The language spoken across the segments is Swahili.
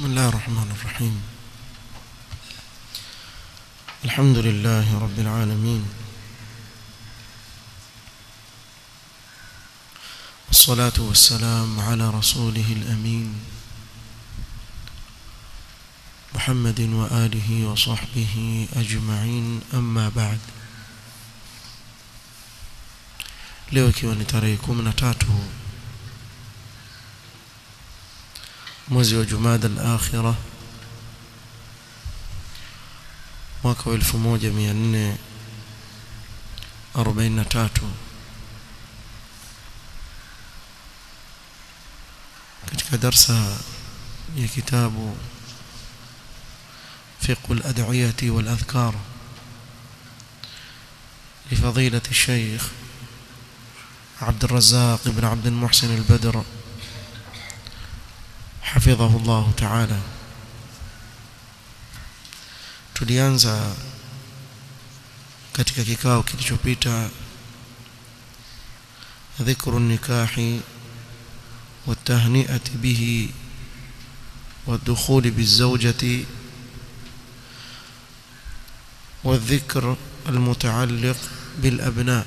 بسم الله الرحمن الرحيم الحمد لله رب العالمين والصلاة والسلام على رسوله الأمين محمد وآله وصحبه أجمعين أما بعد leo ikiwa ni tarehe kumi na tatu mwezi wa jumada al-akhira mwaka wa 1443 katika darsa ya kitabu فقه الأدعية والأذكار لفضيلة الشيخ عبد الرزاق بن عبد المحسن البدر حفظه الله تعالى tulianza katika kikao kilichopita dhikru nikahi والتهنئة به والدخول بالزوجة والذكر المتعلق بالأبناء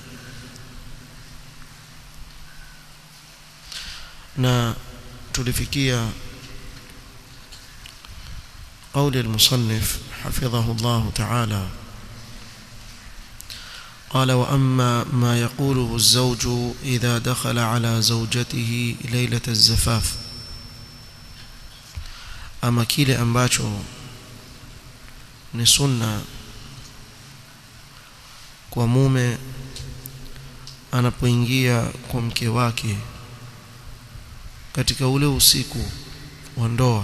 na tulifikia قول المصنف حفظه الله تعالى قال وأما ما يقوله الزوج إذا دخل على زوجته ليلة الزفاف أما كيل أمباتشو نسنة kwa mume anapoingia kwa mke wake katika ule usiku wa ndoa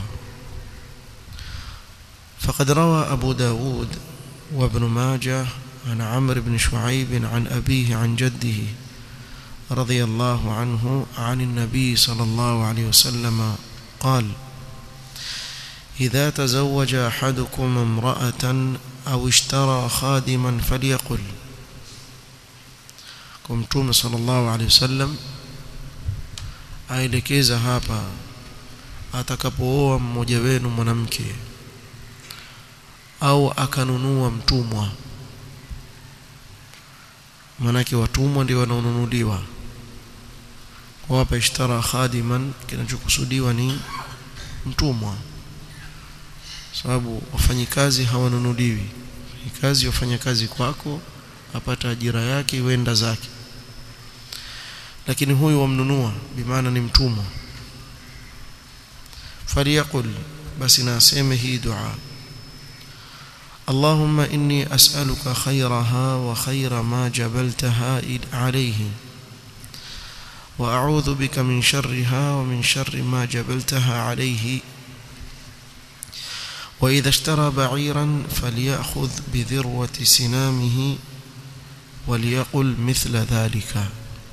فقد روى أبو داود وابن ماجه عن عمرو بن شعيب عن أبيه عن جده رضي الله عنه عن النبي صلى الله عليه وسلم قال إذا تزوج أحدكم امرأة أو اشترى خادما فليقل كمتوم صلى الله عليه وسلم aelekeza hapa atakapooa mmoja wenu mwanamke au akanunua mtumwa manake watumwa ndio wanaonunuliwa kwa hapa ishtara khadiman kinachokusudiwa ni mtumwa sababu wafanyikazi hawanunuliwi kazi wafanya kazi kwako apata ajira yake wenda zake lakini huyu wamnunua bimaana ni mtumwa faliyaqul basi na aseme hii dua اللهم إني أسألك خيرها وخير ما جبلتها عليه وأعوذ بك من شرها ومن شر ما جبلتها عليه وإذا اشترى بعيرا فليأخذ بذروة سنامه وليقل مثل ذلك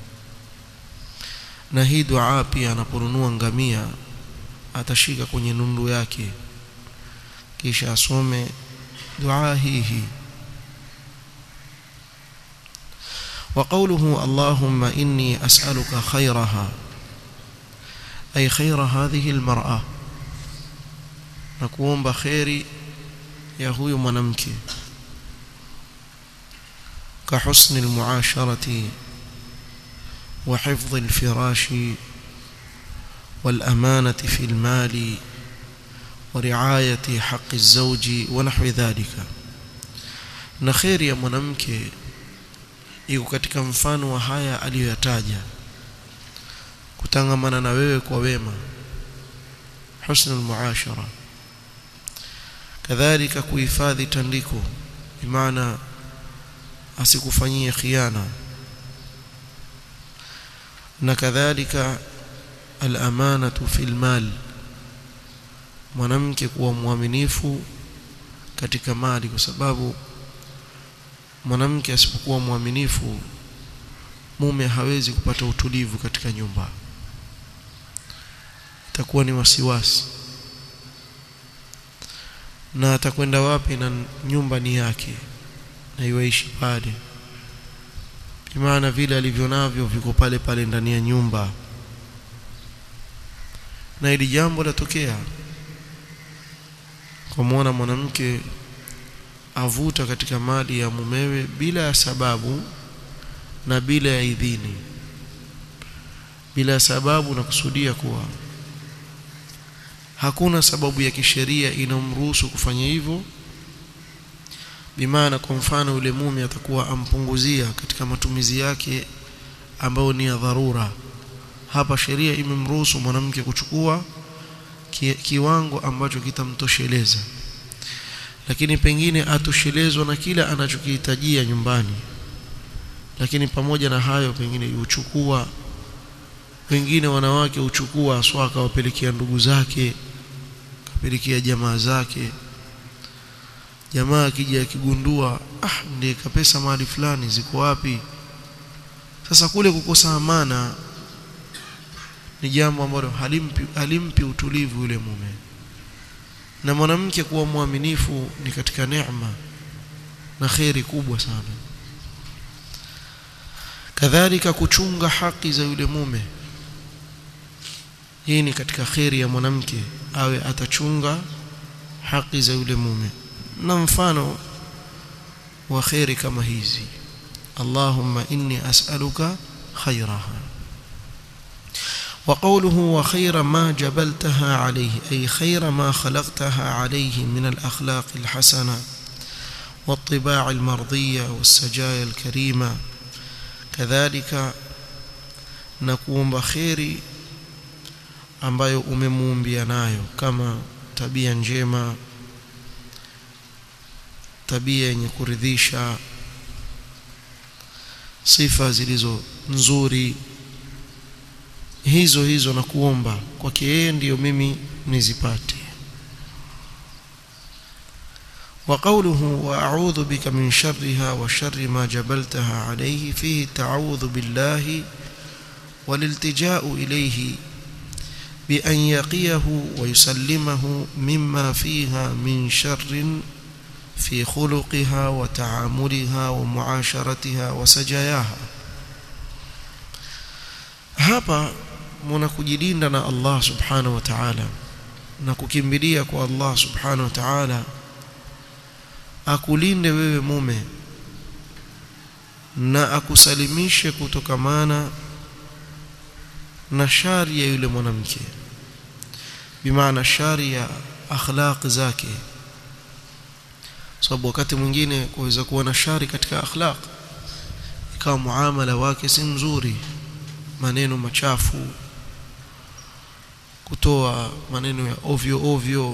na hii dua pia anaponunua ngamia atashika kwenye nundu yake kisha asome dua hii hii وقوله اللهم إني أسألك خيرها أي خير هذه المرأة نكون بخير يا هو منمك كحسن المعاشرة وحفظ الفراش والأمانة في المال ورعاية حق الزوج ونحو ذلك na kheri ya mwanamke iko katika mfano wa haya aliyoyataja kutangamana na wewe kwa wema husnul muashara kadhalika kuhifadhi tandiko bimaana asikufanyie khiana na kadhalika al-amanatu fil mal mwanamke kuwa mwaminifu katika mali kwa sababu mwanamke asipokuwa mwaminifu mume hawezi kupata utulivu katika nyumba itakuwa ni wasiwasi na atakwenda wapi na nyumba ni yake na iwaishi pale maana vile alivyo navyo viko pale pale ndani ya nyumba na ili jambo latokea kumwona mwanamke avuta katika mali ya mumewe bila ya sababu na bila ya idhini bila ya sababu na kusudia kuwa hakuna sababu ya kisheria inamruhusu kufanya hivyo bimaana kwa mfano yule mume atakuwa ampunguzia katika matumizi yake ambayo ni ya dharura hapa sheria imemruhusu mwanamke kuchukua ki, kiwango ambacho kitamtosheleza lakini pengine atoshelezwa na kila anachokihitajia nyumbani lakini pamoja na hayo pengine yuchukua wengine wanawake uchukua aswa akawapelekea ndugu zake kapelekea jamaa zake jamaa akija akigundua ah ndiye kapesa mahali fulani ziko wapi sasa kule kukosa amana ni jambo ambalo halimpi, halimpi utulivu yule mume na mwanamke kuwa mwaminifu ni katika neema na kheri kubwa sana kadhalika kuchunga haki za yule mume hii ni katika kheri ya mwanamke awe atachunga haki za yule mume na mfano wa kheri kama hizi Allahumma inni as'aluka khairaha وقوله وخير ما جبلتها عليه أي خير ما خلقتها عليه من الأخلاق الحسنة والطباع المرضية والسجايا الكريمة كذلك نكون بخير ambayo umemuumbia nayo kama tabia njema tabia yenye kuridhisha sifa zilizo nzuri hizo hizo na kuomba kwake yeye ndiyo mimi nizipate وقوله وأعوذ بك من شرها وشر ما جبلتها عليه فيه التعوذ بالله والالتجاء إليه بأن يقيه ويسلمه مما فيها من شر في خلقها وتعاملها ومعاشرتها وسجاياها hapa muna kujilinda na Allah subhanahu wa ta'ala na kukimbilia kwa Allah subhanahu wa ta'ala akulinde wewe mume na akusalimishe kutokamana na shari ya yule mwanamke bimaana shari ya akhlaq zake sababu wakati mwingine kuweza kuwa na shari katika akhlaq ikawa muamala wake si mzuri maneno machafu kutoa maneno ya ovyo ovyo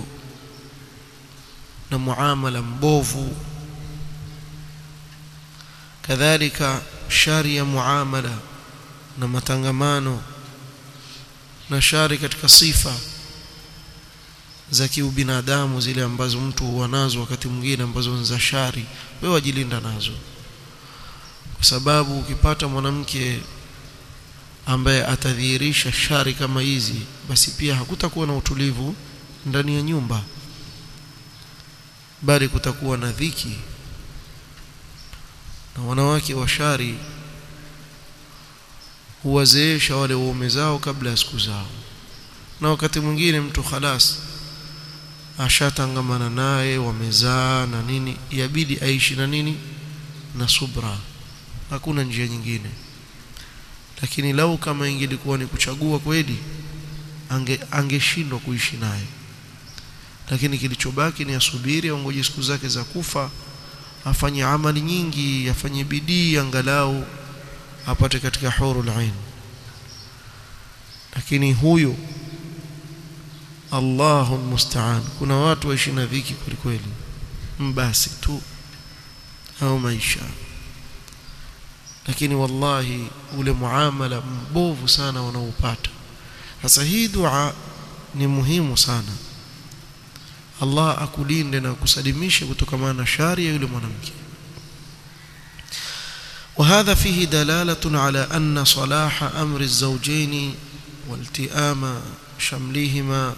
na muamala mbovu kadhalika shari ya muamala na matangamano na shari katika sifa za kiubinadamu zile ambazo mtu huwa nazo wakati mwingine ambazo ni za shari wewe wajilinda nazo kwa sababu ukipata mwanamke ambaye atadhihirisha shari kama hizi basi pia hakutakuwa na utulivu ndani ya nyumba bali kutakuwa na dhiki na wanawake wa shari huwazeesha wale waume zao kabla ya siku zao na wakati mwingine mtu khalas ashatangamana naye wamezaa na nini yabidi aishi na nini na subra hakuna njia nyingine lakini lau kama ingelikuwa ni kuchagua kweli ange angeshindwa kuishi naye lakini kilichobaki ni asubiri aongoje siku zake za kufa afanye amali nyingi afanye bidii angalau apate katika hurul ain lakini huyo Allahu musta'an kuna watu waishi na dhiki kweli mbasi tu au maisha lakini wallahi ule muamala mbovu sana wanaopata sasa hii dua ni muhimu sana Allah akulinde na kusalimishe kutokana na shari ya yule mwanamke وهذا فيه دلالة على أن صلاح أمر الزوجين والتئام شملهما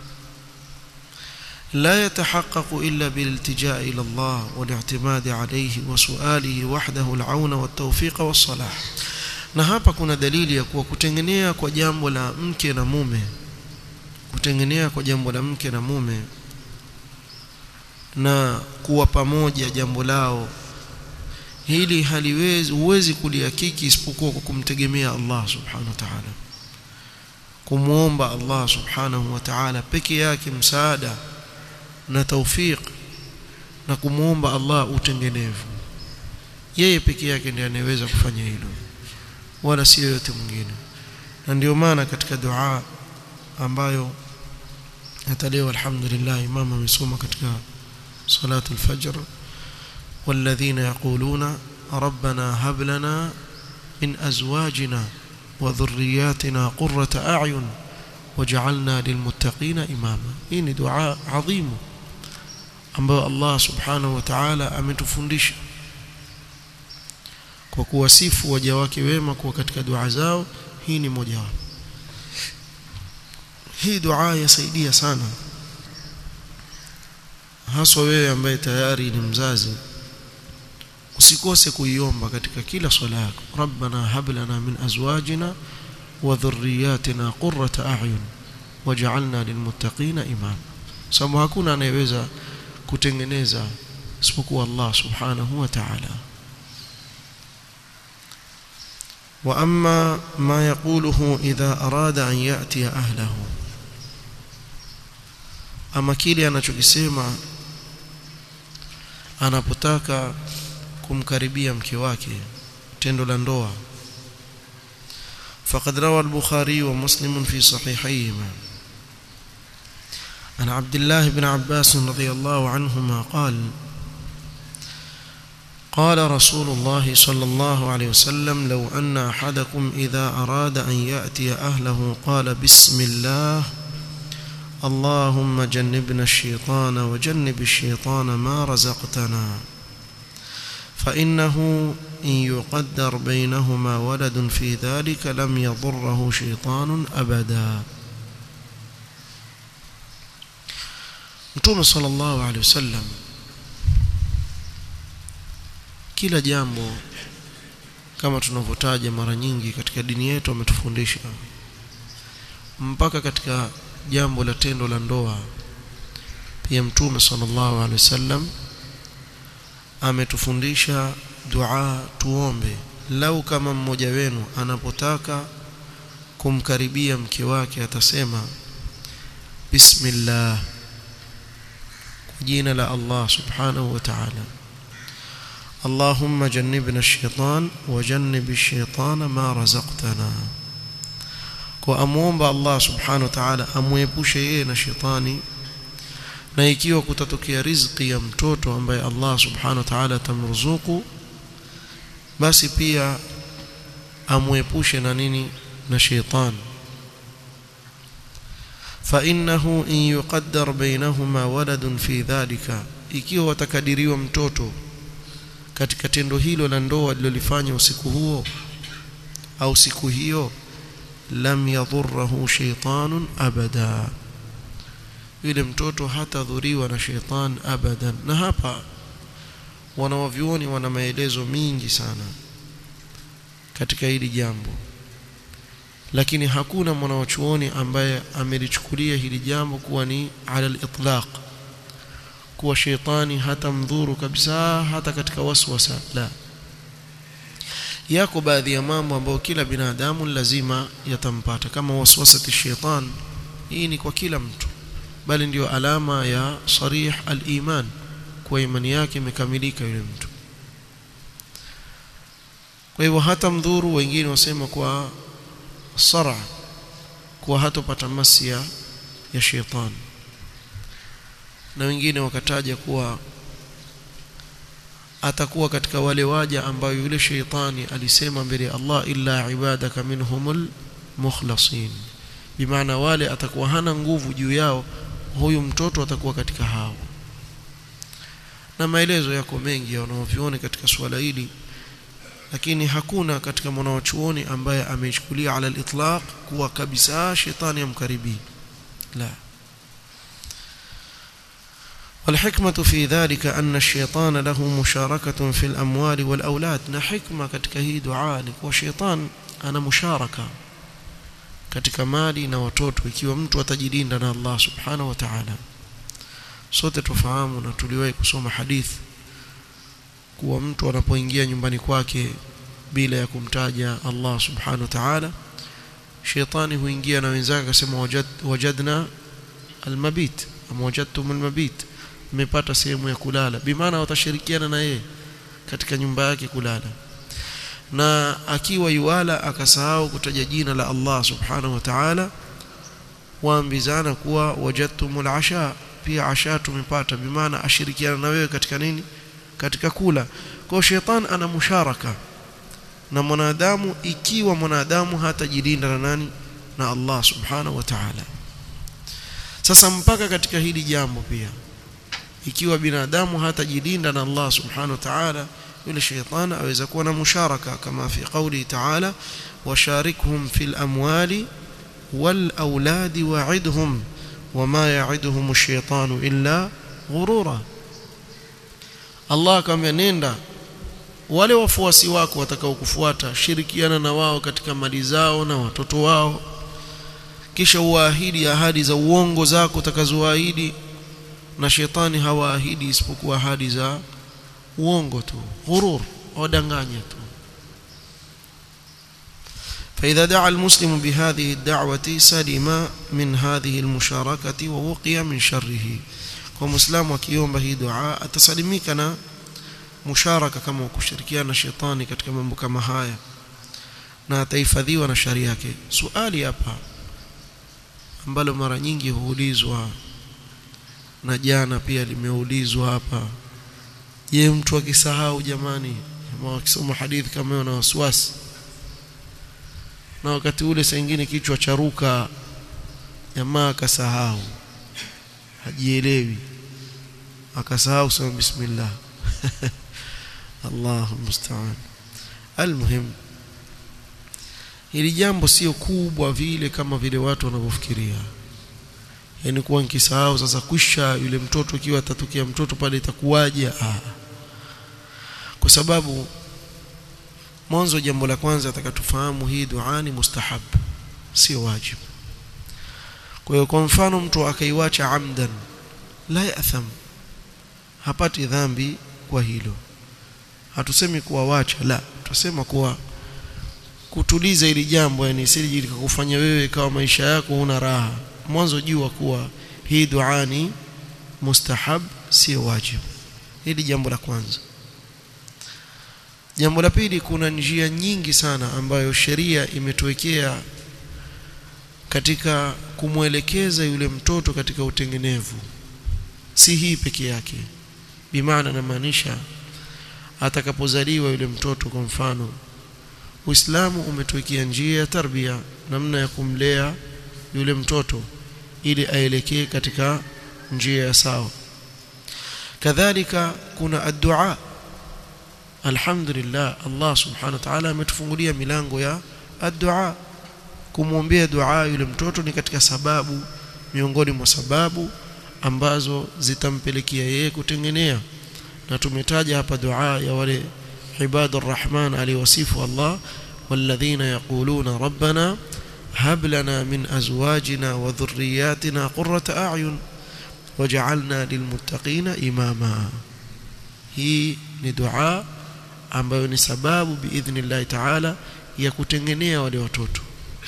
لا يتحقق إلا بالالتجاء إلى الله والاعتماد عليه وسؤاله وحده العون والتوفيق والصلاح na hapa kuna dalili ya kuwa kutengenea kwa jambo la mke na mume kutengenea kwa jambo la mke na mume na kuwa pamoja jambo lao hili haliwezi huwezi kulihakiki isipokuwa kwa kumtegemea Allah subhanahu wa ta'ala kumwomba Allah subhanahu wa ta'ala peke yake msaada na taufiq na kumwomba Allah utengenevu yeye peke yake ndiye anayeweza kufanya hilo wala si yote mwingine na ndio maana katika dua ambayo hata leo alhamdulillah imam amesoma katika salatu al-fajr والذين يقولون ربنا هب لنا من أزواجنا وذرياتنا قرة أعين وجعلنا للمتقين إماما إن دعاء عظيم ambayo Allah subhanahu wa ta'ala ametufundisha kwa kuwasifu waja wake wema kuwa katika dua zao hii ni moja wapo hii dua yasaidia sana haswa wewe ambaye tayari ni mzazi usikose kuiomba katika kila swala yako rabbana hab lana min azwajina wa dhurriyyatina qurrata a'yun waj'alna lilmuttaqina imama sababu hakuna anayeweza kutengeneza isipokuwa Allah subhanahu wa ta'ala واما ما يقوله اذا اراد ان ياتي اهله ama kile anachokisema anapotaka kumkaribia mke wake tendo la ndoa فقد روى البخاري ومسلم في صحيحيهما عن عبد الله بن عباس رضي الله عنهما قال قال رسول الله صلى الله عليه وسلم لو أن أحدكم إذا أراد أن يأتي أهله قال بسم الله اللهم جنبنا الشيطان وجنب الشيطان ما رزقتنا فإنه إن يقدر بينهما ولد في ذلك لم يضره شيطان أبدا Mtume sallallahu alaihi wasallam kila jambo kama tunavyotaja mara nyingi katika dini yetu ametufundisha mpaka katika jambo la tendo la ndoa pia Mtume sallallahu alaihi wasallam ametufundisha dua tuombe lau kama mmoja wenu anapotaka kumkaribia mke wake atasema bismillah jina la Allah subhanahu wa ta'ala اللهم جنبنا الشيطان وجنب الشيطان ما رزقتنا kwa amuomba Allah subhanahu wa ta'ala amuepushe yeye na shetani na ikiwa kutatokea riziki ya mtoto ambaye Allah subhanahu wa ta'ala atamruzuku basi pia amuepushe na nini na shetani فإنه إن يقدر بينهما ولد في ذلك ikiwa watakadiriwa mtoto katika tendo hilo la ndoa lilolifanya usiku huo au siku hiyo lam yadhurruhu shaytanun abada yule mtoto hatadhuriwa na shaytan abadan na hapa wanawavyuoni wana maelezo mingi sana katika hili jambo lakini hakuna mwanachuoni ambaye amelichukulia hili jambo kuwa ni ala al-itlaq kuwa shetani hata mdhuru kabisa hata katika waswasa la yako baadhi ya mambo ambayo kila binadamu lazima yatampata kama waswasati shaitan hii ni kwa kila mtu bali ndiyo alama ya sarih al-iman kwa imani yake imekamilika yule mtu kwa hivyo hata mdhuru wengine wasema kwa sara kuwa hatopata masia ya shetani na wengine wakataja kuwa atakuwa katika wale waja ambayo yule sheitani alisema mbele ya Allah illa ibadaka minhumul mukhlasin bimaana wale atakuwa hana nguvu juu yao huyu mtoto atakuwa katika hao na maelezo yako mengi wanaoviona katika swala hili lakini hakuna katika mwanachuoni ambaye ameichukulia ala al-itlaq kuwa kabisa shetani amkaribii la والحكمة في ذلك أن الشيطان له مشاركة في الأموال والأولاد نحكمة katika hii dua ni kwa sheitan ana musharaka katika mali na watoto ikiwa mtu atajilinda na Allah subhanahu wa ta'ala sote tufahamu na tuliwahi kusoma hadithi kuwa mtu anapoingia nyumbani kwake bila ya kumtaja Allah subhanahu wa ta'ala shetani huingia na wenzake akasema wajad, wajadna almabit ama wajadtum almabit mmepata sehemu ya kulala bimaana watashirikiana na yeye katika nyumba yake kulala na akiwa yuala akasahau kutaja jina la Allah subhanahu wa ta'ala waambizana kuwa wajadtumul asha pia asha tumepata bimaana ashirikiana na wewe katika nini katika kula kwa shetani ana musharaka na mwanadamu ikiwa mwanadamu hatajilinda na nani na Allah subhanahu wa ta'ala sasa mpaka katika hili jambo pia ikiwa binadamu hatajilinda na Allah subhanahu wa ta'ala yule shetani aweza kuwa na musharaka kama fi qawli ta'ala washarikhum fil amwali wal auladi wa'idhum wama ya'iduhum ash-shaytanu illa ghurura Allah akamwambia nenda wale wafuasi wako watakaokufuata shirikiana na wao katika mali zao na watoto wao kisha uahidi ahadi za uongo zako utakazoahidi na shetani hawaahidi isipokuwa ahadi za uongo tu ghurur wadanganya tu فإذا دعا المسلم بهذه الدعوة سلم من هذه المشاركة ووقي من شره ومسلم وكيوم به دعاء أتسلميك أنا musharaka kama kushirikiana na shetani katika mambo kama haya na atahifadhiwa na shari yake suali hapa ambalo mara nyingi huulizwa na jana pia limeulizwa hapa je mtu akisahau jamani ama akisoma hadithi kama hiyo na wasiwasi na wakati ule saa nyingine kichwa charuka jamaa akasahau hajielewi akasahau sema bismillah Allahu musta'an almuhim hili jambo sio kubwa vile kama vile watu wanavyofikiria yani kuwa nikisahau sasa kwisha yule mtoto ikiwa atatokea mtoto pale itakuwaje ah kwa sababu mwanzo jambo la kwanza atakatufahamu hii dua ni mustahab sio wajibu kwa hiyo kwa mfano mtu akaiwacha amdan la yatham hapati dhambi kwa hilo hatusemi kuwa wacha la tusema kuwa kutuliza ili jambo yani sije likakufanya wewe kama maisha yako una raha mwanzo jua kuwa hii dua ni mustahab sio wajibu hili jambo la kwanza jambo la pili kuna njia nyingi sana ambayo sheria imetuwekea katika kumwelekeza yule mtoto katika utengenevu si hii peke yake bimaana namaanisha atakapozaliwa yule mtoto kwa mfano Uislamu umetuwekea njia ya tarbia namna ya kumlea yule mtoto ili aelekee katika njia ya sawa kadhalika kuna addu'a alhamdulillah Allah subhanahu wa ta'ala ametufungulia milango ya addu'a kumwombea dua yule mtoto ni katika sababu miongoni mwa sababu ambazo zitampelekea yeye kutengenea na tumetaja hapa dua ya wale ibadur rahman aliwasifu Allah walladhina yaquluna rabbana hab lana min azwajina wa dhurriyyatina qurrata a'yun waj'alna lilmuttaqina imama hii ni dua ambayo ni sababu biidhnillah ta'ala ya kutengenea wale watoto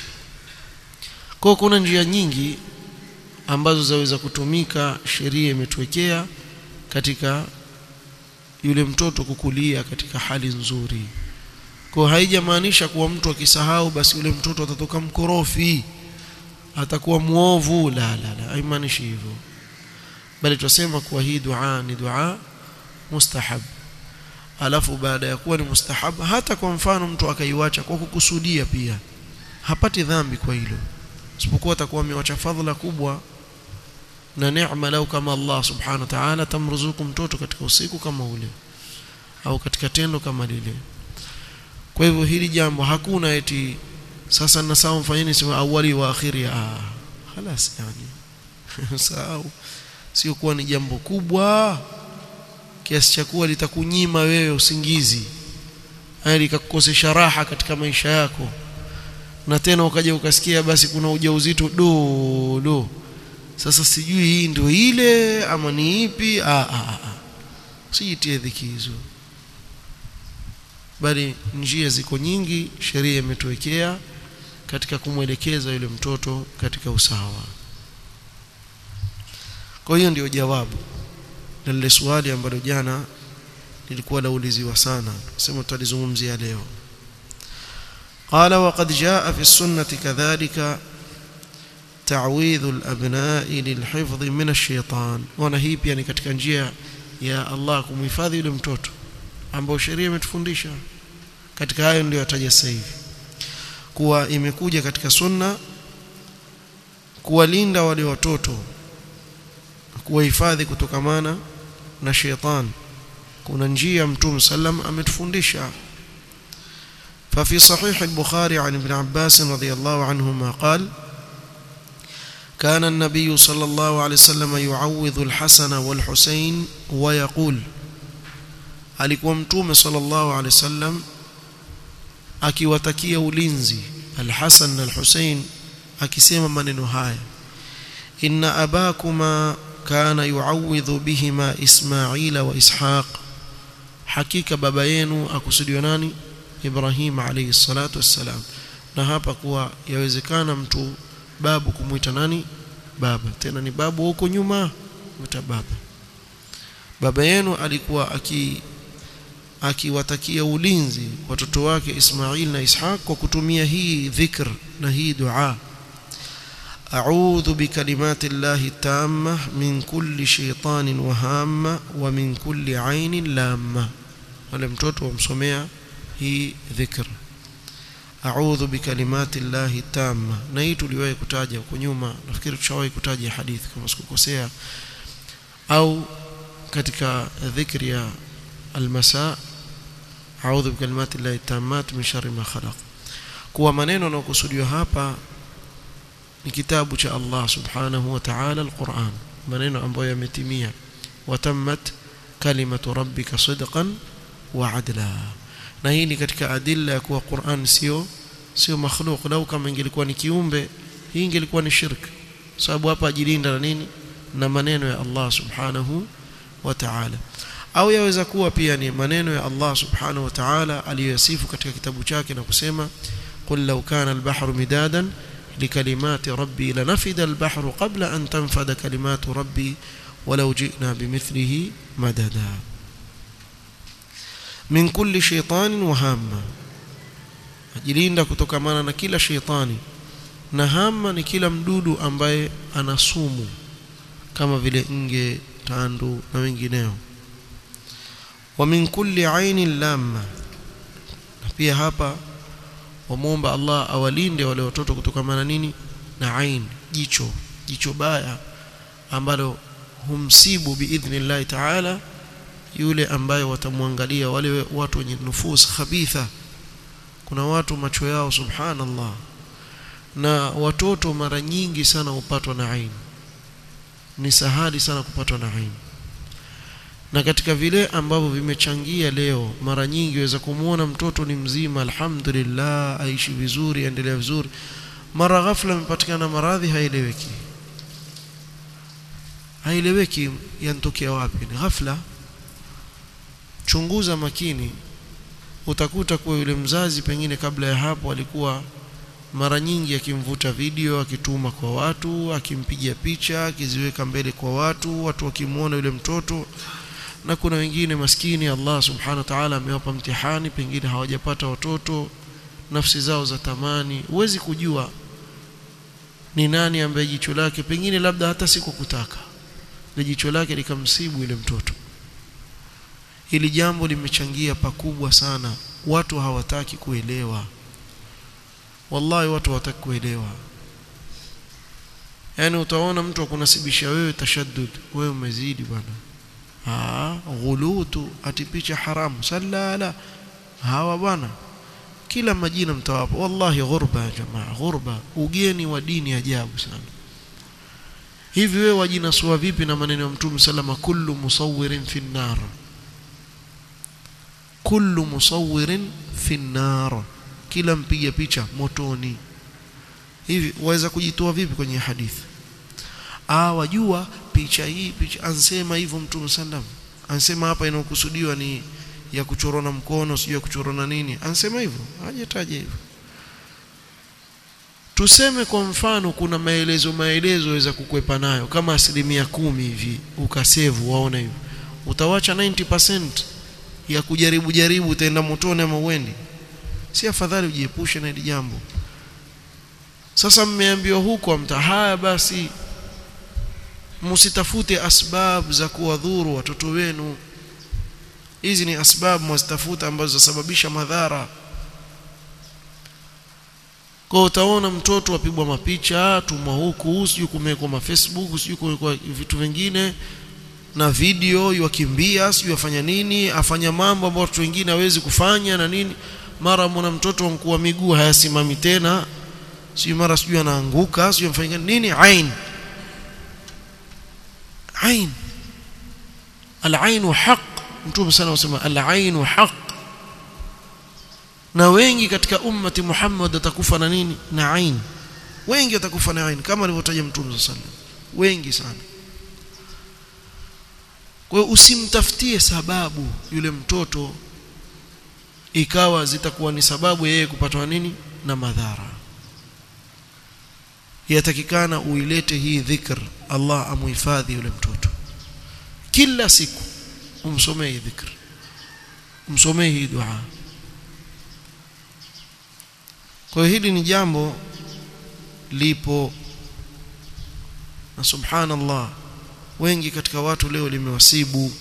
kwa kuna njia nyingi ambazo zaweza kutumika sheria imetuwekea katika yule mtoto kukulia katika hali nzuri kwa haijamaanisha kuwa mtu akisahau basi yule mtoto atatoka mkorofi atakuwa muovu la la la haimaanishi hivyo bali tunasema kuwa hii dua ni dua mustahab alafu baada ya kuwa ni mustahab hata kwa mfano mtu akaiwacha kwa kukusudia pia hapati dhambi kwa hilo isipokuwa atakuwa amewacha fadhila kubwa na neema lau kama Allah subhanahu wa ta'ala tamruzuku mtoto katika usiku kama ule au katika tendo kama lile kwa hivyo hili jambo hakuna eti sasa na sawa mfanyeni sema awali wa akhiri ah خلاص yani sawa sio kuwa ni jambo kubwa kiasi cha kuwa litakunyima wewe usingizi hali likakukosesha raha katika maisha yako na tena ukaja ukasikia basi kuna ujauzito do do sasa sijui hii ndio ile ama ni ipi ah ah ah usijitie dhiki hizo bali njia ziko nyingi sheria imetuwekea katika kumwelekeza yule mtoto katika usawa kwa hiyo ndio jawabu na lile swali ambalo jana lilikuwa lauliziwa sana sema tutalizungumzia leo قال وقد جاء في السنة كذلك تعويذ الأبناء للحفظ من الشيطان وانا hii pia ni katika njia ya Allah kumhifadhi yule mtoto ambao sheria imetufundisha katika hayo ndio yataja sasa hivi kuwa imekuja katika sunna kuwalinda wale watoto kuwahifadhi kutokamana na sheitan kuna njia mtume sallam ametufundisha ففي صحيح البخاري عن ابن عباس رضي الله عنهما قال كان النبي صلى الله عليه وسلم يعوذ الحسن والحسين ويقول alikuwa mtume sallallahu alaihi wasallam akiwatakia ulinzi al-Hasan na al-Husain akisema maneno haya inna abakuma kana yuawidhu bihima Ismaila wa Ishaq hakika baba yenu akusudiwa nani Ibrahim alayhi salatu wassalam na hapa kuwa yawezekana mtu babu kumuita nani baba tena ni babu huko nyuma muita baba baba yenu alikuwa aki akiwatakia ulinzi watoto wake Ismail na Ishaq kwa kutumia hii dhikr na hii dua أعوذ بكلمات الله التامة من كل شيطان وهامة ومن كل عين لامة ولم mtoto wamsomea hii dhikr a'udhu bikalimati llahi tamma na hii tuliwahi kutaja huko nyuma nafikiri tushawahi kutaja hadithi kama sikukosea au katika dhikri ya almasa a'udhu bikalimati llahi tammat min sharri ma khalaq kuwa maneno yanayokusudiwa hapa ni kitabu cha Allah subhanahu wa ta'ala alquran maneno ambayo yametimia watammat kalimatu rabbika sidqan wa adla na hii ni katika adilla ya kuwa Qur'an sio sio makhluq lau kama ingelikuwa ni kiumbe hii ingelikuwa ni shirk sababu hapa ajilinda na nini na maneno ya Allah subhanahu wa ta'ala au yaweza kuwa pia ni maneno ya Allah subhanahu wa ta'ala aliyosifu katika kitabu chake na kusema qul law kana al-bahru midadan لكلمات ربي لنفد البحر قبل أن تنفد كلمات ربي ولو جئنا بمثله مددا من كل شيطان وهامة ajilinda kutokamana na kila sheitani na hama ni kila mdudu ambaye ana sumu kama vile nge tandu na wengineo wa min kulli ainin lamma na pia hapa wamwomba Allah awalinde wale watoto kutokamana nini na ain jicho jicho baya ambalo humsibu biidhnillahi ta'ala yule ambaye watamwangalia wale watu wenye nufus khabitha kuna watu macho yao subhanallah na watoto mara nyingi sana hupatwa na ain ni sahali sana kupatwa na ain na katika vile ambavyo vimechangia leo mara nyingi waweza kumuona mtoto ni mzima alhamdulillah aishi vizuri endelea vizuri mara ghafla amepatikana maradhi haieleweki haieleweki yanatokea wapi ni ghafla chunguza makini utakuta kuwa yule mzazi pengine kabla ya hapo alikuwa mara nyingi akimvuta video akituma kwa watu akimpiga picha akiziweka mbele kwa watu watu wakimwona yule mtoto na kuna wengine maskini Allah subhanahu wa ta'ala amewapa mtihani pengine hawajapata watoto nafsi zao za tamani huwezi kujua ni nani ambaye jicho lake pengine labda hata sikukutaka ile jicho lake likamsibu ile mtoto hili jambo limechangia pakubwa sana watu hawataki kuelewa wallahi watu hawataki kuelewa yani utaona mtu akunasibisha wewe tashaddud wewe umezidi bwana ah ghulutu atipicha haramu sallala hawa bwana kila majina mtawapa wallahi ghurba ya jamaa ghurba ugeni wa dini ajabu sana hivi wewe wajinasua vipi na maneno ya mtume salama kullu musawwirin fi nar kullu musawwirin fi nar kila mpiga picha motoni hivi waweza kujitoa vipi kwenye hadithi ah wajua picha hii picha ansema hivyo mtume sallam ansema hapa inayokusudiwa ni ya kuchorona mkono sio ya kuchorona nini ansema hivyo hajataja hivyo tuseme kwa mfano kuna maelezo maelezo waweza kukwepa nayo kama asilimia kumi hivi ukasevu waona hivyo utawacha 90% ya kujaribu jaribu utaenda motoni ama uendi si afadhali ujiepushe na hili jambo sasa mmeambiwa huko mtahaya basi msitafute asbab za kuwadhuru watoto wenu hizi ni asbab mwazitafuta ambazo zasababisha madhara kwa utaona mtoto apigwa mapicha tumwa huku sijui kumewekwa ma Facebook sijui kumewekwa vitu vingine na video yakimbia sijui afanya nini afanya mambo ambayo watu wengine hawezi kufanya na nini mara mwana mtoto mkuu miguu hayasimami tena sijui mara sijui anaanguka sijui afanya nini ain ain al-ain haq mtume sana anasema al-ain haq na wengi katika ummati Muhammad watakufa na nini na ain wengi watakufa na ain kama alivyotaja mtume sallallahu wengi sana kwa hiyo usimtafutie sababu yule mtoto ikawa zitakuwa ni sababu yeye kupatwa nini na madhara yatakikana uilete hii dhikr Allah amuhifadhi yule mtoto kila siku umsomee dhikr umsomee hii dua kwa hili ni jambo lipo na subhanallah wengi katika watu leo limewasibu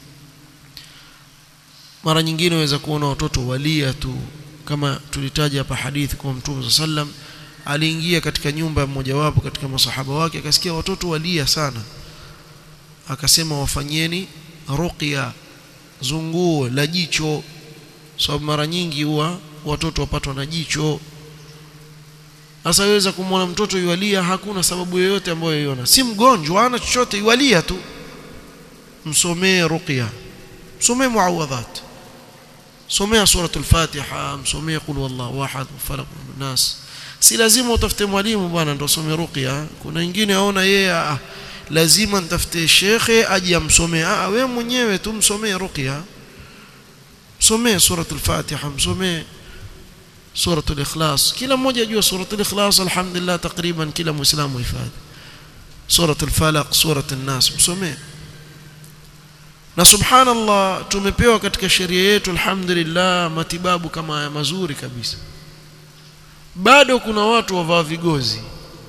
mara nyingine waweza kuona watoto walia tu kama tulitaja hapa hadithi kwa mtume sallam aliingia katika nyumba mmoja wapo katika masahaba wake akasikia watoto walia sana akasema wafanyeni ruqya zunguo la jicho sababu so, mara nyingi huwa watoto wapatwa na jicho sasa waweza kumwona mtoto yualia hakuna sababu yoyote ambayo yaiona si mgonjwa ana chochote yualia tu msomee ruqya msomee muawadhat somea suratul fatiha msomee qul wallahu ahad falaq nas si lazima utafute mwalimu bwana ndio some ruqya kuna wengine aona yeye ah, lazima nitafute shekhe aje amsomee ah wewe mwenyewe tu msomee ruqya msomee suratul fatiha msomee suratul ikhlas kila mmoja ajua suratul ikhlas alhamdulillah takriban kila muislamu hifadhi suratul falaq suratul nas msomee na subhanallah tumepewa katika sheria yetu alhamdulillah matibabu kama haya mazuri kabisa bado kuna watu wavaa vigozi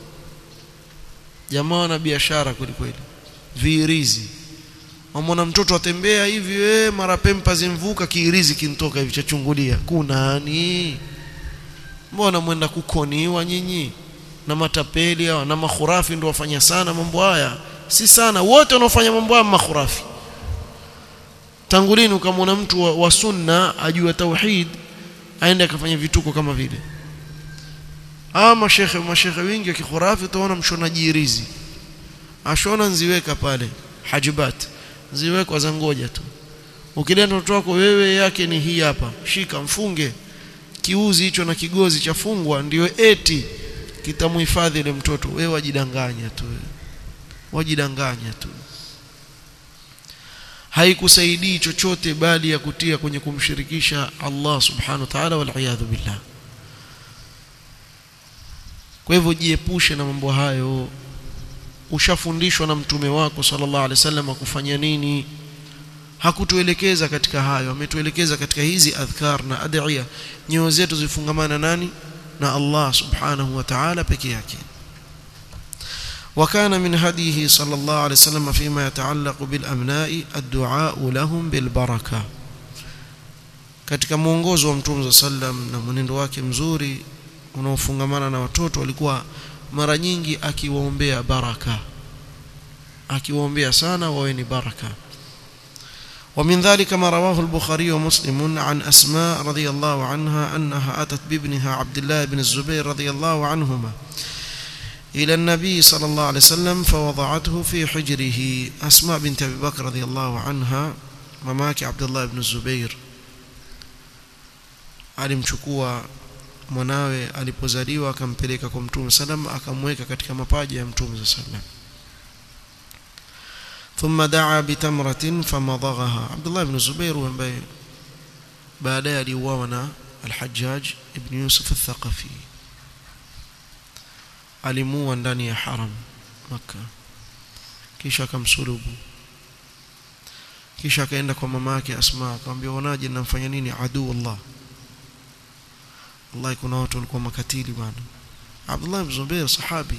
jamaa na biashara kweli kweli viirizi wamwona mtoto atembea hivi we mara pempa zimvuka kiirizi kintoka hivi chachungulia kunani mbona mwenda kukoniwa nyinyi na matapeli hawa na makhurafi ndio wafanya sana mambo haya si sana wote wanaofanya mambo haya makhurafi tangu lini ukamwona mtu wa, wa sunna ajua tauhid aende akafanya vituko kama vile ama mashekhe mashekhe wengi wa kikhurafi utaona mshonaji irizi ashona nziweka pale hajibat ziwekwa za ngoja tu ukileta mtoto wako wewe yake ni hii hapa shika mfunge kiuzi hicho na kigozi chafungwa ndio eti kitamhifadhi ile mtoto wewe wajidanganya tu wajidanganya tu haikusaidii chochote bali ya kutia kwenye kumshirikisha Allah subhanahu wa ta'ala wal billah kwa hivyo jiepushe na mambo hayo ushafundishwa na mtume wako sallallahu alaihi wasallam kufanya nini hakutuelekeza katika hayo ametuelekeza katika hizi adhkar na adhiya nyoyo zetu zifungamana nani na Allah subhanahu wa ta'ala peke yake وكان من هديه صلى الله عليه وسلم فيما يتعلق بالأبناء الدعاء لهم بالبركة katika mwongozo wa mtume sallam na mwenendo wake mzuri unaofungamana na watoto alikuwa mara nyingi akiwaombea baraka akiwaombea sana wawe ni baraka ومن ذلك ما رواه البخاري ومسلم عن أسماء رضي الله عنها أنها أتت بابنها عبد الله بن الزبير رضي الله عنهما إلى النبي صلى الله عليه وسلم فوضعته في حجره أسماء بنت أبي بكر رضي الله عنها مماك عبد الله بن الزبير alimchukua mwanawe alipozaliwa akampeleka kwa mtume sallam akamweka katika mapaja ya mtume sallam ثم دعا بتمرة فمضغها عبد الله بن الزبير ambaye baadaye aliuawa na al-Hajjaj ibn Yusuf al-Thaqafi alimuua ndani ya haram Makka kisha akamsulubu kisha akaenda kwa mama yake Asma akamwambia wanaje namfanya nini adu Allah Allah kuna watu walikuwa makatili bwana Abdullah ibn Zubair sahabi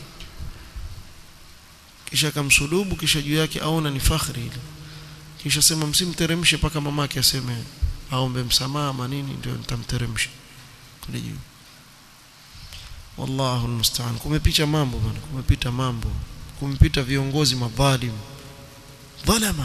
kisha akamsulubu kisha juu yake aona ni fakhri ile kisha sema msimteremshe paka mamake aseme aombe msamaha manini ndio nitamteremsha kule juu wallahu almusta'an kumepita mambo bwana kumepita mambo kumepita viongozi madhalim dhalama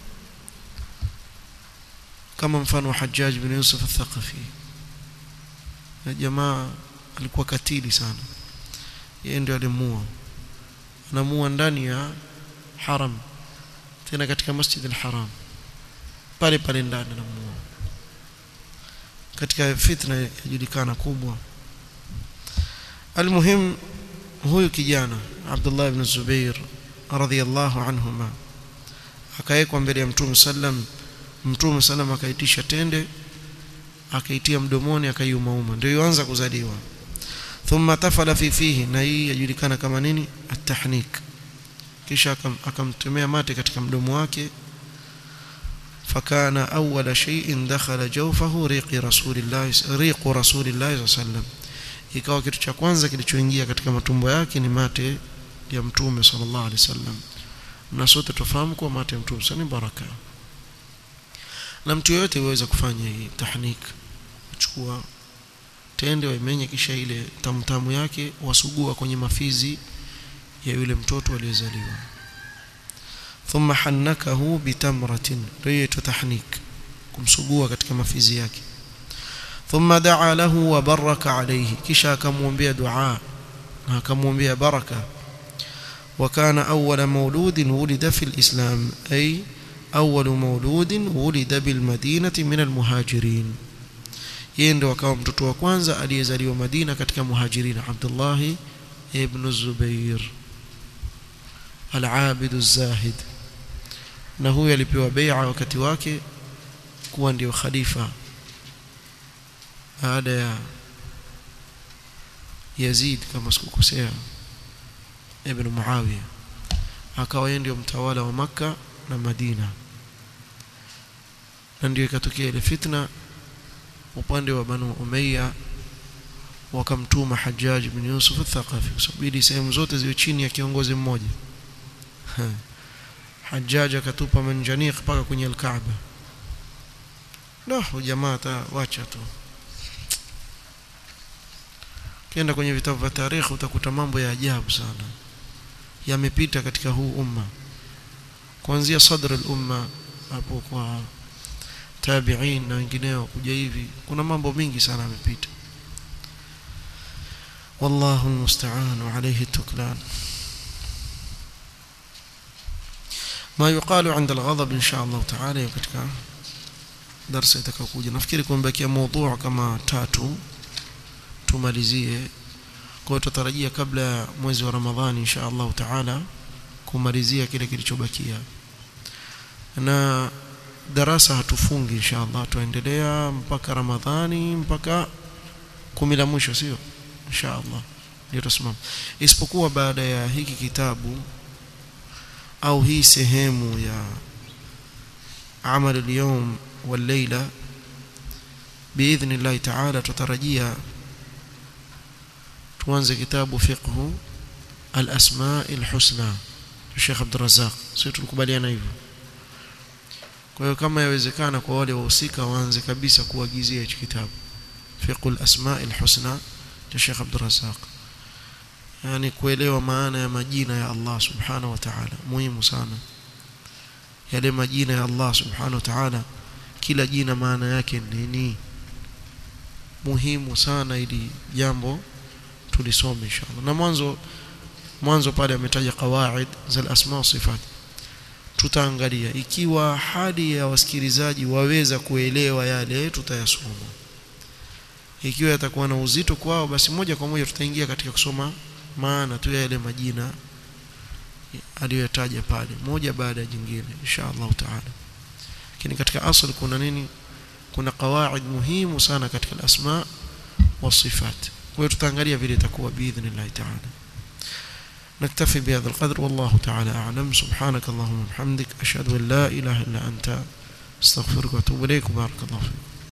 kama mfano wa Hajjaj bin Yusuf al-Thaqafi na jamaa alikuwa katili sana yeye ndio alimuua anamuua ndani ya haram tena katika masjid al-haram pale pale ndani anamuua katika fitna yajulikana kubwa almuhim huyu kijana Abdullah ibn Zubair radhiyallahu anhuma akawekwa mbele ya Mtume sallam Mtume sallam akaitisha tende akaitia mdomoni akaiumauma ndio yuanza kuzaliwa thumma tafala fi fihi na hii yajulikana kama nini at-tahnik kisha akamtemea mate katika mdomo wake فكان أول شيء دخل جوفه ريق رسول الله ريق رسول الله صلى الله عليه وسلم ikawa kitu cha kwanza kilichoingia katika matumbo yake ni mate ya mtume sallallahu alaihi wasallam na sote tufahamu kwa mate ya mtume ni baraka na mtu yeyote yuweza kufanya hii tahnik chukua tende waimenye kisha ile tamtamu yake wasugua kwenye mafizi ya yule mtoto aliyezaliwa thumma hannakahu bitamratin ndio tahnik kumsugua katika mafizi yake thumma daa lahu wa baraka alayhi kisha akamwombea dua na akamwombea baraka وكان أول مولود ولد في الإسلام أي أول مولود ولد بالمدينة من المهاجرين yeye ndo akawa mtoto wa kwanza aliyezaliwa Madina katika muhajirin Abdullah ibn Zubair al-abid az-zahid na huyu alipewa bai'a wakati wake kuwa ndio khalifa baada ya Yazid kama sikukosea ibn Muawiya akawa yeye ndio mtawala wa maka na Madina na ndio ikatokea ile fitna upande wa Banu Umayya wakamtuma Hajjaj bin Yusuf al-Thaqafi kusubiri sehemu zote ziwe chini ya kiongozi mmoja Hajjaj akatupa manjaniq mpaka kwenye al-Kaaba no jamaa wacha tu kienda kwenye vitabu vya tarikhi utakuta mambo ya ajabu sana yamepita katika huu umma kuanzia sadr al-umma hapo kwa tabi'in na wengineo kuja hivi kuna mambo mingi sana yamepita wallahu almusta'an wa alayhi tuklan ما يقال عند الغضب ان شاء الله تعالى katika darasa itakayokuja nafikiri kumebakia mada kama tatu tumalizie kwa tutarajia kabla ya mwezi wa Ramadhani insha Allah taala kumalizia kile kilichobakia na darasa hatufungi insha Allah tuendelea mpaka Ramadhani mpaka kumi la mwisho sio insha Allah ndio tusimama isipokuwa baada ya hiki kitabu au hii sehemu ya amal al-yawm wal-layla باذن الله تعالى tutarajia tuanze kitabu fiqhu al-asma al-husna Sheikh Abdul Razzaq sio tulikubaliana hivyo kwa hiyo kama yawezekana kwa wale wahusika waanze kabisa kuagizia hicho kitabu fiqhu al-asma al-husna cha Sheikh Abdul Razzaq yani kuelewa maana ya majina ya Allah subhanahu wa ta'ala muhimu sana yale majina ya Allah subhanahu wa ta'ala kila jina maana yake nini muhimu sana ili jambo tulisome inshallah na mwanzo mwanzo pale ametaja qawaid za asma wa sifat tutaangalia ikiwa hadi ya wasikilizaji waweza kuelewa yale tutayasoma ikiwa yatakuwa na uzito kwao basi moja kwa moja tutaingia katika kusoma maana tu ya yale majina aliyotaja pale moja baada ya jingine insha Allah taala lakini katika asli kuna nini kuna qawaid muhimu sana katika al-asma wa sifat kwa hiyo tutaangalia vile itakuwa biidhnillah taala نكتفي بهذا القدر والله تعالى أعلم سبحانك اللهم وبحمدك أشهد أن لا إله إلا أنت استغفرك واتوب إليك بارك الله فيك